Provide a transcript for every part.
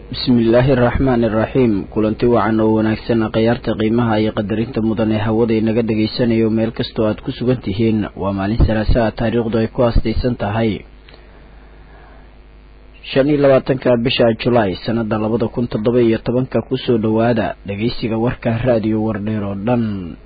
bismillaahi araxmaani iraxiim kulanti wacan oo wanaagsan khayaarta qiimaha iyo qadarinta mudan ee hawada inaga dhegaysanayo meel kastoo aad ku sugan tihiin waa maalin salaasaa taariikhdu ay ku aastaysan tahay shan iyo labaatanka bisha julaay sanada labada kun toddoba iyo tobanka kusoo dhowaada dhegeysiga warka raadiyo wardheer oo dhan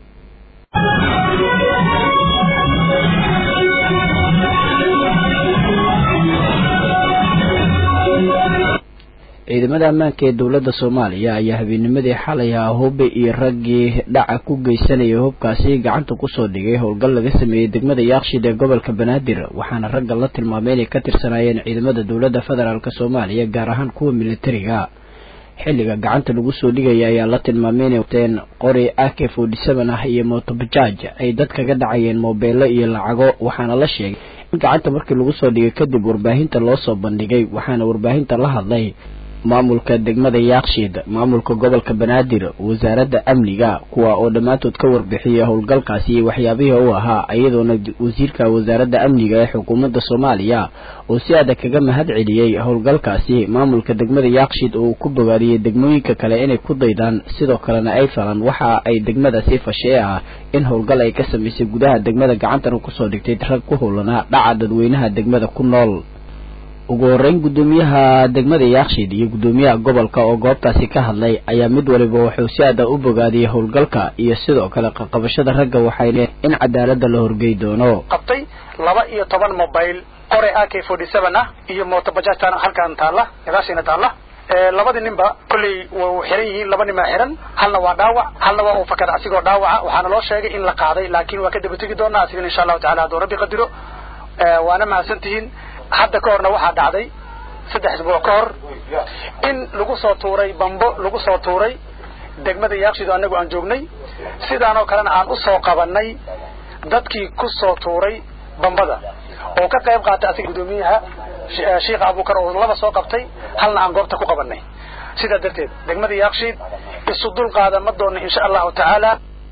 ciidamada ammaanka ee dowladda soomaaliya ayaa habeennimadii xalay ah hube iyo raggii dhaca ku geysanayay hubkaasi gacanta kusoo dhigay howlgal laga sameeyey degmada yaakshid ee gobolka banaadir waxaana ragga la tilmaamay inay ka tirsanaayeen ciidamada dowladda federaalk soomaaliya gaar ahaan kuwa militariga xilliga gacanta lagu soo dhigaya ayaa la tilmaamay inay wateen qori ak forty seven ah iyo motobajaaj ay dad kaga dhacayeen moobeelo iyo lacago waxaana la sheegay in gacanta markii lagu soo dhigay kadib warbaahinta loo soo bandhigay waxaana warbaahinta la hadlay maamulka degmada yaakshiid maamulka gobolka banaadir wasaaradda amniga kuwa oo dhammaantood ka warbixiyay howlgalkaasi iyo waxyaabihii u ahaa iyadoona wasiirka wasaaradda amniga ee xukuumadda soomaaliya oo si adag kaga mahad celiyey howlgalkaasi maamulka degmada yaakshiid oo uu ku bogaadiyey degmooyinka kale inay ku daydaan sidoo kalena ay falan waxa ay degmadaasi fashee ah in howlgal ay ka samaysay gudaha degmada gacantana kusoo dhigtay rag ku howlanaa dhaca dadweynaha degmada ku nool ugu horeyn guddoomiyaha degmada yaakshiid iyo guddoomiyaha gobolka oo goobtaasi ka hadlay ayaa mid waliba wuxuu si aada u bogaadiyey howlgalka iyo sidoo kale qaqabashada ragga waxay in cadaalada la horgey doono qabtay laba iyo toban mobile qore a k forty seven ah iyo motobajaajtan halkan taalla gadaashiina taalla labadii ninba kolley wa xiran yihiin laba nin baa xiran halna waa dhaawac halna waa uu fakada asigoo dhaawaca waxaana loo sheegay in la qaaday laakiin waa ka daba tegi doonaa asigana insha allahu tacala hadduu rabbi qadiro waana mahadsan tihiin hadda ka horna waxaa dhacday saddex isbuuc ka hor in lagu soo tuuray bambo lagu soo tuuray degmada yaakshido annagu aan joognay sidaanoo kalena aan u soo qabanay dadkii ku soo tuuray bambada oo ka qayb qaatay asiga guddoomiyaha sheikha abuukar oo laba soo qabtay halna aan goobta ku qabanay sidaa darteed degmada yaakshiid isu dul qaada ma doona insha allahu tacaala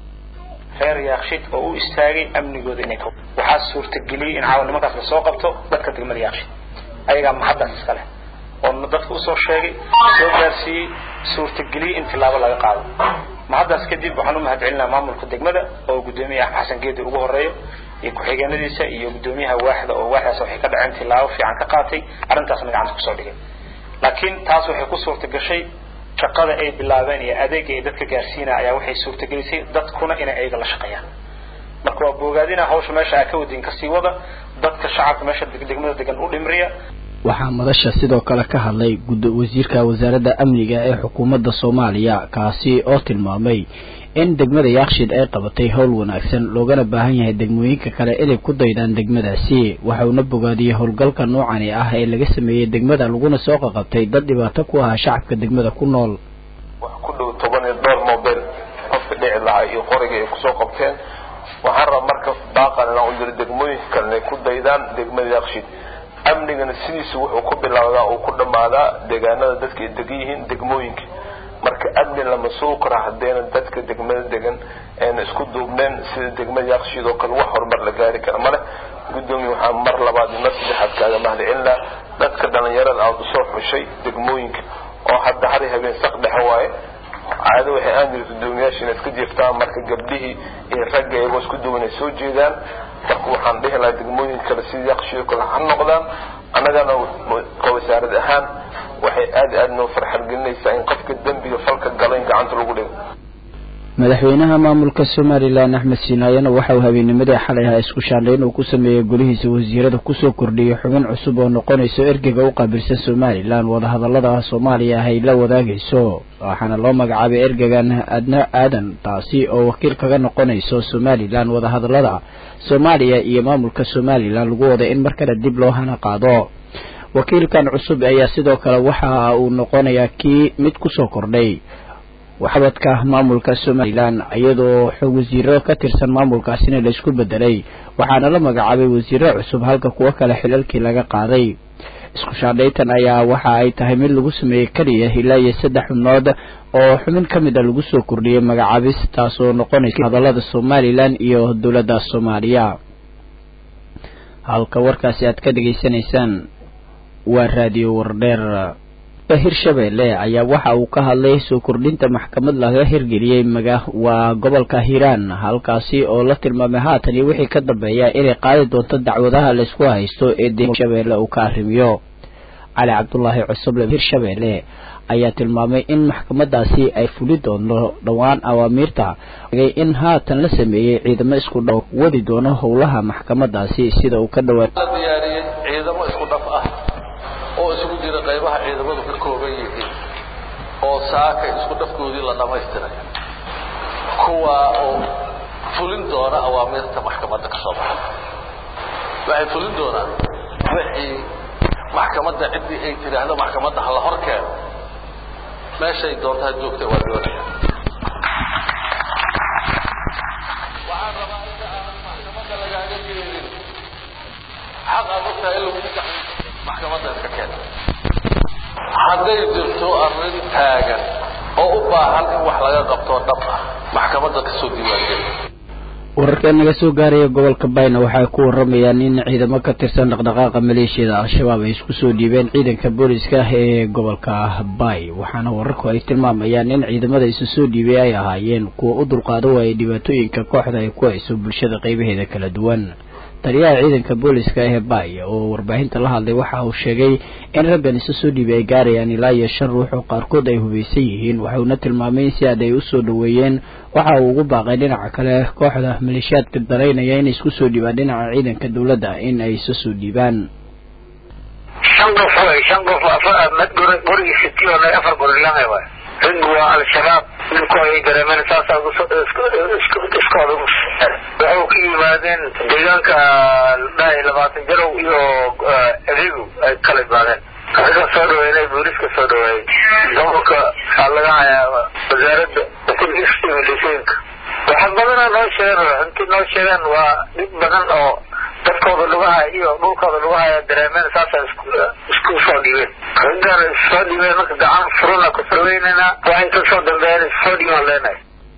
reer yaakshid oo u istaagay amnigooda inay waxaa suurtageliyey in caawa nimankaas lasoo qabto dadka degmada yaakshid ayagaa mahaddaas iska leh oo dadka usoo sheegay soo gaarsiiyey suurtageliyey in tilaabo laga qaado mahaddaas kadib waxaan u mahad celinaa maamulka degmada oo guddoomiyaha xasan geedi ugu horeeyo iyo ku-xigeenadiisa iyo guddoomiyaha waaxda oo waaxdaas waxay ka dhaceen tilaabo fiican ka qaatay arrintaasna gacanta kusoo dhigay laakiin taas waxay ku suurta gashay shaqada ay bilaabeen iyo adeega ay dadka gaarsiinaya ayaa waxay suurtagelisay dadkuna inay ayaga la shaqeeyaan marka waa boogaadina hawsha meesha aa ka wadin kasii wada dadka shacabka meesha degmada degan u dhimriya waxaa madasha sidoo kale ka hadlay wasiirka wasaaradda amniga ee xukuumadda soomaaliya kaasi oo tilmaamay in degmada yaakshiid ay qabatay howl wanaagsan loogana baahan yahay degmooyinka kale inay ku daydaan degmadaasi waxauna bogaadiyey howlgalka noocani ah ee laga sameeyey degmada laguna soo qaqabtay dad dhibaato ku ahaa shacabka degmada ku nool wax ku dhow toban iyo dhowr mobel qofka dhici lahaa iyo qoriga ay kusoo qabteen waxaan raba marka baaqan inaan u diro degmooyinka kale inay ku daydaan degmada yaakshiid amnigana sidiisu wuxuu ku bilowdaa uu ku dhammaadaa deegaanada dadka ay degan yihiin degmooyinka marka amni lama sugi karo haddayna dadka degmada degan ayna isku duubneen sida degmada yaakshiid oo kale wax horumar la gaari kara male guddoomiye waxaa mar labaad iyo mar saddexaad kaaga mahad celinaa dadka dhalinyarada aada usoo xushay degmooyinka oo hadda hari habeen sak dhexe waaye caado waxay aan jiri guddoomiyaasha inaad ka jirtaan marka gabdhihii iyo ragga iyagoo isku duwan ay soo jeedaan marka waxaan dhihi lahaa degmooyinka kale sida yaakshiid kale ha noqdaan annagana wasaarad ahaan waxay aada aada noo farxad gelinaysaa in qofka dembiga falka gala in gacanta lagu dhigo madaxweynaha maamulka somalilan axmed siinaayana waxa uu habeennimadii xalay ahaa isku shaandhayn uu ku sameeyey golihiisa wasiirada kusoo kordhiyey xubin cusub oo noqonayso ergeyga u qaabilsan somalilan wadahadallada soomaaliya ah ay la wadaagayso waxaana loo magacaabay ergegan adna aadan taasi oo wakiil kaga noqonayso somalilan wadahadallada soomaaliya iyo maamulka somalilan lagu wada in mar kale dib loo hana qaado wakiilkan cusub ayaa sidoo kale waxa uu noqonayaa kii mid kusoo kordhay waxbadka maamulka somalilan iyadoo wasiiro ka tirsan maamulkaasina laisku bedelay waxaana la magacaabay wasiiro cusub halka kuwo kale xilalkii laga qaaday isku shaandhaytan ayaa waxa ay tahay mid lagu sameeyey keliya ilaa iyo saddex xubnood oo xubin ka mid a lagu soo kordhiyey magacaabis taasoo noqonaysa hadallada somalilan iyo dowladda soomaaliya halka warkaasi aad ka dhegaysanaysaan waa raadiyo wardheer hirshabelle ayaa waxa uu ka hadlay soo kordhinta maxkamad laga hirgeliyey maga waa gobolka hiiraan halkaasi oo la tilmaamay haatan iyo wixii ka dambeeya inay qaadi doonto dacwadaha laysku haysto ee de hirshabelle uu ka arrimiyo cali cabdulaahi cusuble hirshabelle ayaa tilmaamay in maxkamadaasi ay fuli doonto dhowaan awaamiirta in haatan la sameeyey ciidamo isku dhow wadi doono howlaha maxkamadaasi sida uu ka dhawaa diyaariyey ciidamo isku dhaf ah oo isugu jira qaybaha ciidamadu ka kooban yihiin oo saaka isku dhafkoodii la dhamaystiray kuwa oo fulin doona awaamiirta maxkamadda ka soo baxa waxay fulin doonaan wixii maxkamadda ciddii ay tidhaahdo maxkamadda hala hor keeno meeshay doontaa joogta waa doonaya waxaan rabaa inta aanan maxkamadda lagaaga geelin xaq aad ogtahay in lagu gacan maxkamadda iska keena hadday jirto arrin taagan oo u baahan in wax laga qabto dhab ah maxkamadda kasoo diiwaangeli wararka naga soo gaaraya gobolka bayna waxay ku waramayaan in ciidamo ka tirsan dhaqdhaqaaqa maleeshiyada al-shabaab ay isku soo dhiibeen ciidanka booliska ee gobolka bay waxaana wararku ay tilmaamayaan in ciidamada isu soo dhiibay ay ahaayeen kuwa u dulqaada waayay dhibaatooyinka kooxda ay ku hayso bulshada qaybaheeda kala duwan taliyaha ciidanka booliska ee bay oo warbaahinta la hadlay waxa uu sheegay in raggan isu soo dhiibay ay gaarayaan ilaa iyo shan ruux oo qaarkood ay hubaysan yihiin waxauna tilmaamay in si aad ay usoo dhaweeyeen waxa uu ugu baaqay dhinaca kale kooxda maleeshiyaadka daraynaya inay isku soo dhiibaan dhinaca ciidanka dowladda in ay isu soo dhiibaan shan qof way shan qof gurigii sitiyoona afar gurilamay waay raggu waa al-shabaab ninku ayay dareemeen saasaa iskooda waxay ka yimaadeen deegaanka dhahay labaatan jarow iyo adeegu ay kala yimaadeen ragga soo dhaweynay booliska soo dhaweeyey gobolka waxaa laga hayaa wasaaradda milishooyinka waxa badana noo sheegeen intii noo sheegeen waa dhib badan oo dadkooda lugaha iyo dhulkooda lugahaya dareemeen saasa isku soo dhibeen raggan issoo dhibeen marka gacan furuna ku saweynayna waxay kasoo dambeeyeen issoo dhiban leenahay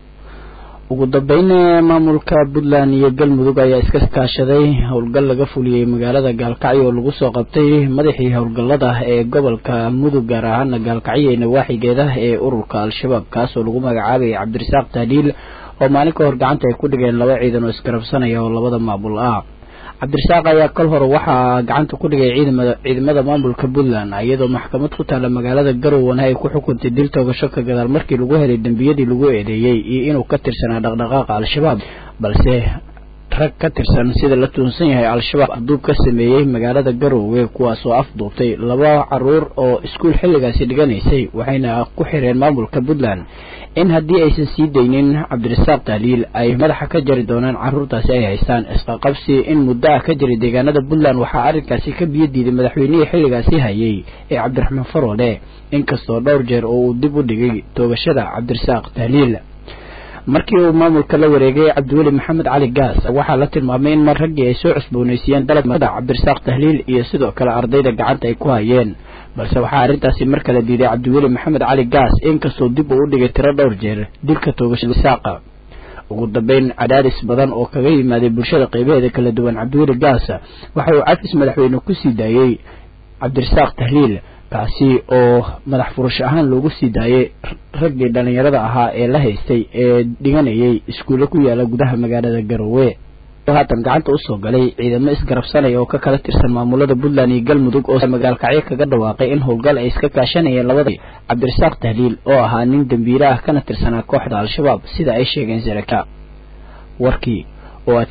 ugu dambeyn maamulka puntland iyo galmudug ayaa iska kaashaday howlgal laga fuliyey magaalada gaalkacyo oo lagu soo qabtay madaxii howlgallada ee gobolka mudug gaar ahaana gaalkacyo ee nawaaxigeeda ee ururka al-shabaab kaas oo lagu magacaabayay cabdirasaaq tahliil oo maalin ka hor gacanta ay ku dhigeen laba ciidan oo isgarabsanaya oo labada maamul ah cabdirasaaq ayaa kol hore waxaa gacanta ku dhigay ciidamada ciidamada maamulka puntland iyadoo maxkamad ku taalla magaalada garowana ay ku xukuntay dil toogasho ka gadaal markii lagu helay dembiyadii lagu eedeeyey iyo inuu ka tirsanaa dhaqdhaqaaqa al-shabaab balse rag ka tirsan sida la tuunsan yahay al-shabaab aduub ka sameeyey magaalada garowe kuwaasoo afduubtay laba caruur oo iskuul xilligaasi dhiganaysay waxayna ku xireen maamulka puntland in haddii aysan sii daynin cabdirasaaq tahliil ay madaxa ka jari doonaan caruurtaasi ay haystaan isqaqabsi in muddo ah ka jiray deegaanada puntland waxaa arrinkaasi ka biyo diiday madaxweynihii xilligaasi hayay ee cabdiraxmaan faroole inkastoo dhowr jeer oo uu dib u dhigay toogashada cabdirasaaq tahliil markii uu maamulka la wareegay cabdiweli maxamed cali gaas waxaa la tilmaamay in mar raggii ay soo cusboonaysiiyeen dalabmada cabdirasaaq tahliil iyo sidoo kale ardayda gacanta ay ku hayeen balse waxaa arrintaasi mar kale diiday cabdiweli maxamed cali gaas inkastoo dib uu u dhigay tiro dhowr jeer dilka toogashada saaqa ugu dambeyn cadaadis badan oo kaga yimaaday bulshada qaybaheeda kala duwan cabdiweli gaas waxa uu cafis madaxweyne ku sii daayey cabdirasaaq tahliil kaasi oo madax furash ahaan loogu sii daayay raggii dhallinyarada ahaa ee la haystay ee dhiganayay iskuulle ku yaala gudaha magaalada garowe haatan gacanta usoo galay ciidamo isgarabsanaya oo ka kala tirsan maamulada puntland iyo galmudug oo magaalkacyo kaga dhawaaqay in howlgal ay iska kaashanayeen labada cabdirasaaq tahliil oo ahaa nin dembiile ah kana tirsanaa kooxda al-shabaab sida ay sheegeen saraka warkii oo aad